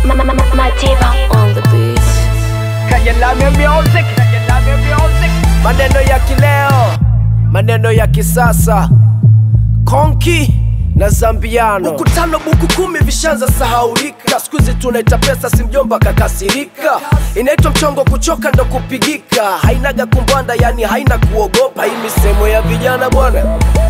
Madiba on the beat. Kayalame music, Kayalame music. Maneno ya kileo, maneno ya kisasa, konki na zambiano. Buku tano buku kumi vishanza sahaulika, siku hizi tunaita pesa, si mjomba kakasirika. Inaitwa mchongo, kuchoka ndo kupigika, hainaga kumbwanda, yani haina kuogopa. Hii misemo ya vijana bwana,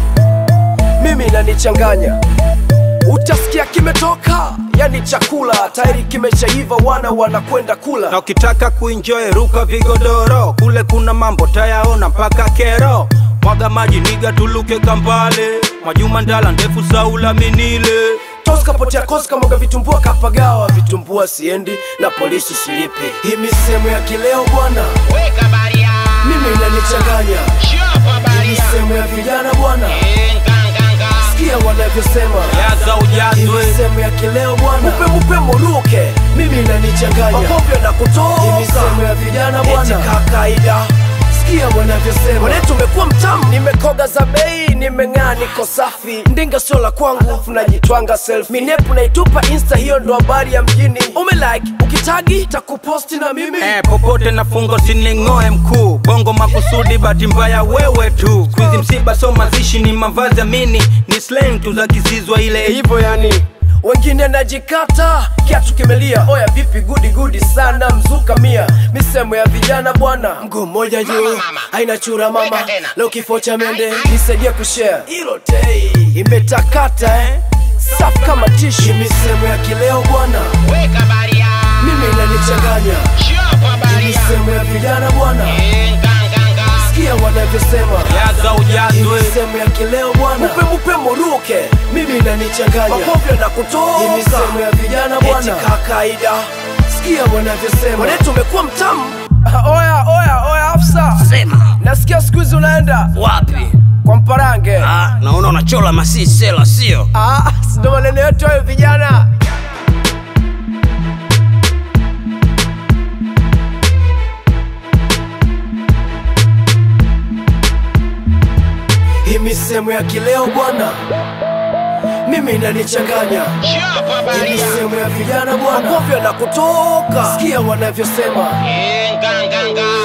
mimi inanichanganya utasikia kimetoka yani chakula tayari kimeshaiva wana wanakwenda na kula ukitaka kuenjoy ruka vigodoro kule kuna mambo tayaona mpaka kero mwaga maji niga tuluke kambale majuma ndala ndefu saula minile toskapotea koska mwaga vitumbua kapagawa vitumbua siendi na polisi silipi hii misemo ya kileo bwana Weka baria, mimi inanichanganya chapa hii baria, misemo ya vijana bwana nganganga, sikia wanavyosema yaza hii ujazwe misemo ya kileo bwana mupe mupe muruke mimi inanichanganya makovyo na kutoka hii misemo ya vijana bwana kakaida sikia wanavyosema wane tumekuwa mtamu nimekoga za bei nimeng'aa niko safi ndinga sio la kwangu tunajitwanga self minepu naitupa insta hiyo ndo habari ya mjini umelike ukitagi takuposti na mimi Eh, popote na fungo sining'oe mkuu bongo makusudi bahati mbaya wewe tu skuizi msiba so mazishi ni mavazi ya mini ni slang tu za kisizwa ile hivyo yani wengine najikata kiatu kimelia oya vipi gudi gudi sana mzuka mia misemo ya vijana bwana mguu mmoja juu mama. haina chura mama Weka tena. leo kifo cha mende nisaidia kushare hilo tei imetakata eh? safu kama tishi Hii misemo ya kileo bwana weka baria, mimi inanichanganya chapa Hii baria, misemo ya vijana bwana nganganga, sikia wanavyosema yaza Hii ujazwe misemo ya kileo bwana mupe mupe muruke mimi inanichanganya makovyo na kutoka Hii misemo ya vijana bwana kakaida sikia wanavyosema wane tumekuwa mtamu oya oya oya afsa Sema nasikia siku hizi unaenda wapi? kwa mparange Ah, naona unachola masisela sio? Ah, sindo maneno yetu hayo vijana hii misemo ya kileo bwana mimi inanichanganya chapa hii baria, misemo ya vijana bwana makovyo na kutoka sikia wanavyosema nganganga,